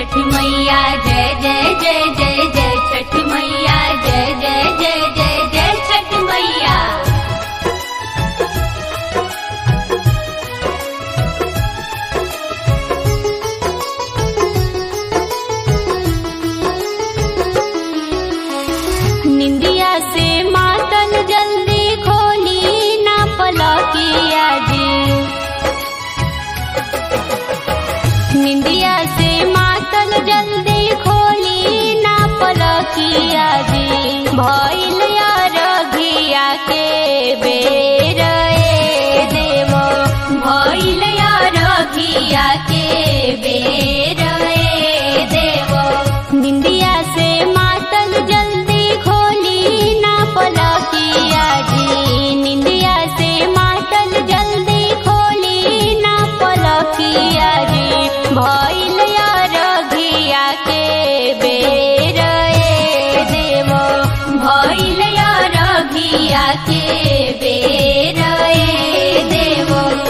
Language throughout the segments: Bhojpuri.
छठ मैया जय जय जय जय जय छठ मैया जय जय जय जय जय छठ मैया निंदिया से मातल जल्दी खोली ना पलकिया जी निंदिया से मातल जल्दी खोली ना पलकिया जी भइल रघिया के बेर ए देव भइल रघिया के बेर ए देव निंदिया से मातल जल्दी खोली ना पलकिया जी निंदिया से मातल जल्दी खोली ना पलकिया जी भइल रघिया के बेर ए देव भइल रघिया के बेर ए देव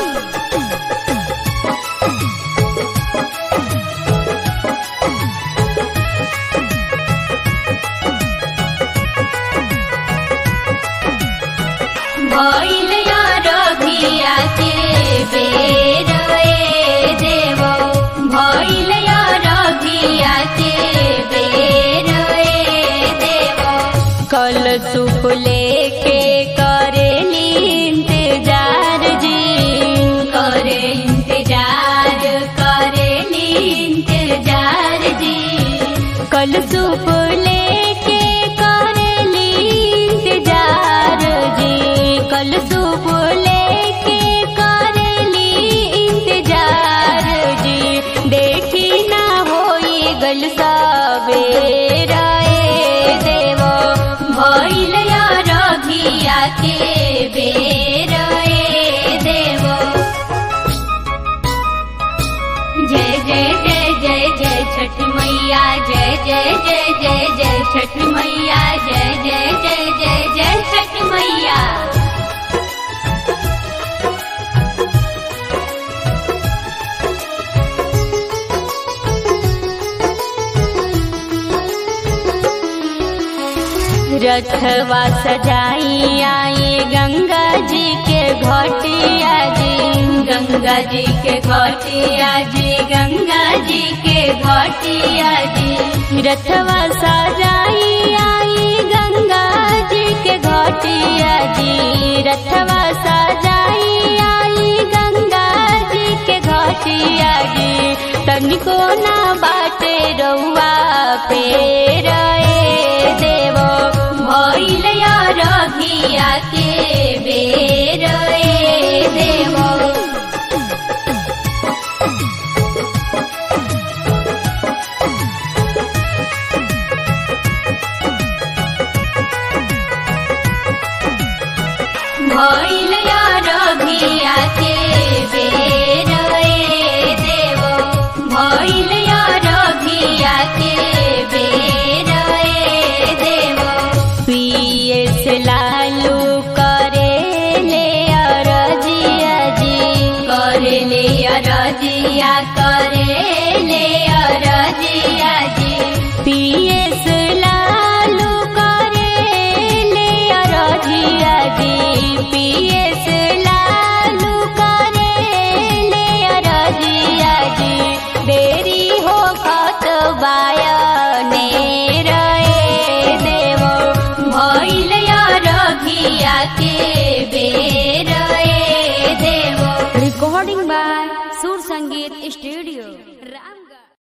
भइल रघिया के बेर ए देव भइल रघिया के बेर ए देव कल सुप लेके करेली इंतजार जी करे इंतजार करेली इंतजार जी कल सुप लेके करेली इंतजार जी कल सुप लेके करेली इंतजार जी देखी ना होई गल सबेर ए देव भइल रघिया के बेर ए देव जय जय जय जय जय छठ मैया जय जय जय जय जय छठ मैया जय जय जय जय जय छठ मैया रथवा सजाई आई गंगा जी के घटिया जी गंगा जी के घटिया जी गंगा जी के घटिया जी रथवा सजाई आई गंगा जी के घटिया जी रथवा सजाई आई गंगा जी के घटिया जी तनिको ना बाटे रउआ पेर ए देव भइल रघिया के बेर ए देव भइल रघिया के बेर ए देव भइल रघिया के बेर ए देव पीएस लालू करे ले अरजिया जी करे ले अरजिया करे ले अरजिया जी पीएस लालू करे ले अरजिया जी पीएस लालू करे ले अरजिया जी देरी हो खत बायने रे देव भइल रघिया के बेर ए देव recording by Sur Sangeet Studio, Ramgarh.